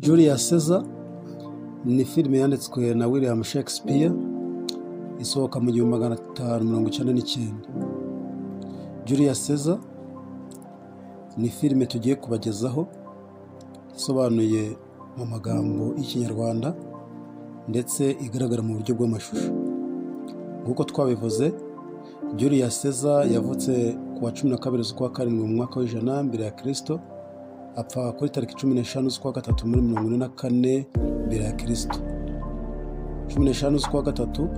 Julius Caesar ni filime yanditswe na William Shakespeare isohoka mu gihumbi magana atanu mirongo icyenda n'icyenda. Julius Caesar ni filime tugiye kubagezaho isobanuye mu magambo y'Ikinyarwanda ndetse igaragara mu buryo bw'amashusho. Nk'uko twabivuze Julius Caesar yavutse ku wa cumi na kabiri z'ukwa karindwi mu mwaka w'ijana mbere ya Kristo apfa kuri tariki cumi n'eshanu z'ukwa gatatu muri mirongo ine na kane mbere ya Kristo. cumi n'eshanu z'ukwa gatatu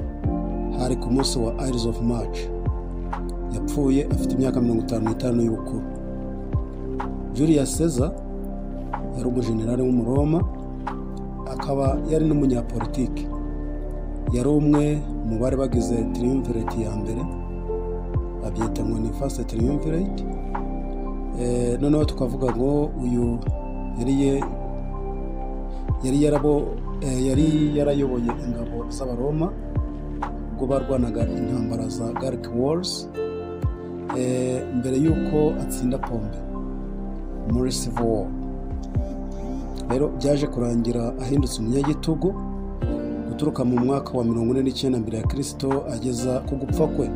hari ku munsi wa Ides of March. Yapfuye afite imyaka mirongo itanu n'itanu y'ubukuru. Julius Caesar yari umujenerali w'umuroma akaba yari n'umunyapolitiki. Yari umwe mu bari bagize triumvirate ya mbere babyita ngo ni first triumvirate Eh, noneho tukavuga ngo uyu yari ye- yari yarabo eh, yari yarayoboye ingabo z'abaroma ubwo barwanaga intambara za Gallic Wars eh, mbere y'uko atsinda pombe muri Civil War rero byaje kurangira ahindutse umunyagitugu guturuka mu mwaka wa mirongo ine n'icyenda mbere ya kirisito ageza ku gupfa kwe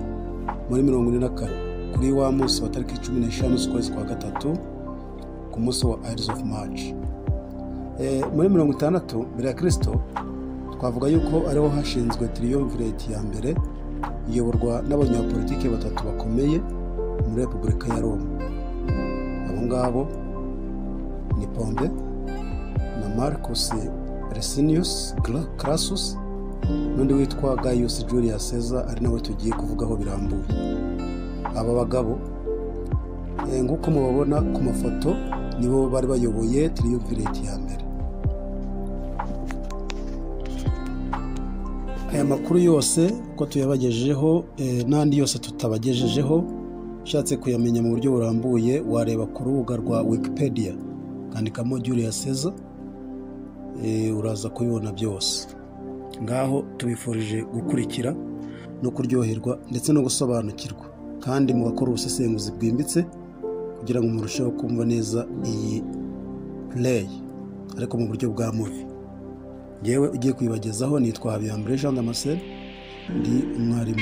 muri mirongo ine na kane kuri wa munsi wa tariki cumi n'eshanu z'ukwezi kwa gatatu ku munsi wa Ides of March. Eh, muri mirongo itandatu mbere ya kirisito twavuga yuko ariho hashinzwe tiriyomvireti ya mbere iyoborwa n'abanyapolitiki batatu bakomeye muri repubulika ya roma abo ngabo ni pombe na marcus resinius Gra- crassus n'undi witwa gaius julius caesar ari nawe tugiye kuvugaho birambuye aba bagabo eh, nk'uko mubabona ku mafoto nibo bari bayoboye triumvirate ya mbere aya makuru yose ko tuyabagejejeho eh, n'andi yose tutabagejejeho ushatse kuyamenya mu buryo burambuye wareba ku rubuga rwa wikipedia ukandikamo julius caesar eh, uraza kubibona byose ngaho tubifurije gukurikira no kuryoherwa ndetse no gusobanukirwa kandi mugakora ubusesenguzi bwimbitse kugira ngo murusheho kumva neza iyi play ariko mu buryo bwa muvi yewe ugiye kuyibagezaho nitwa habiyambere jean damascene ndi umwarimu